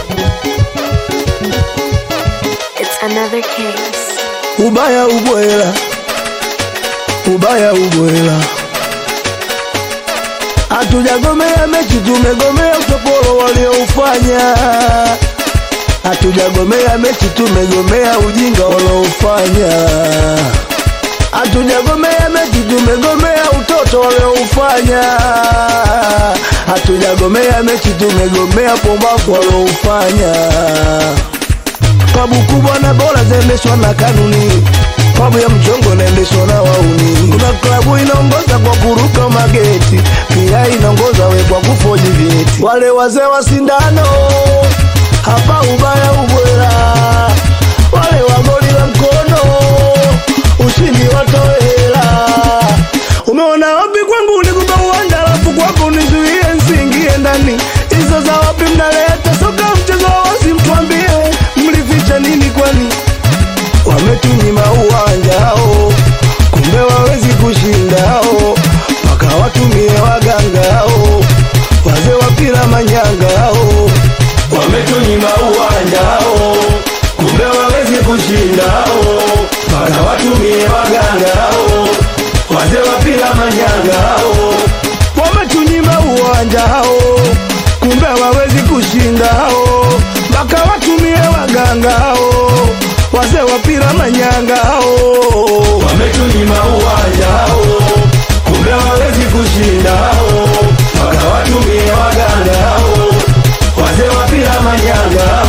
It's another case. ubaya ubwela, ubaya ubwela. Hatujagomea mechi, tumegomea utopolo walioufanya. Hatujagomea mechi, tumegomea ujinga walioufanya. Hatujagomea mechi, tumegomea utoto walioufanya. Hatujagomea mechi, tumegomea pombafu walioufanya klabu kubwa na bora zaendeshwa na kanuni, klabu ya mchongo inaendeshwa na wauni. Kuna klabu inaongoza kwa kuruka mageti, pia inaongoza we kwa kufoji vyeti. Wale wazee wa sindano hapa ubaya ubwela, wale wa goli la mkono ushindi watoe hela. Umeona wapi kwangu nikupa uwanja, alafu kwako nizuie nsiingie ndani. Hizo za wapi mnaleta soka mchezo wa wazi, mtuambie mlificha nini kwani? Wametunyima uwanja hao, kumbe wawezi kushinda hao, mpaka watumie waganga hao, wazee wa pira manyanga hao. Wametunyima uwanja hao, kumbe wawezi kushinda hao, mpaka watumie waganga hao, wazee wa pira manyanga hao. Wametunyima uwanja hao, kumbe hawawezi kushinda hao, mpaka watumie waganga hao, wazee wa pira manyanga hao. Wametunyima uwanja hao, kumbe hawawezi kushinda hao, mpaka watumie waganga hao, wazee wa pira manyanga hao.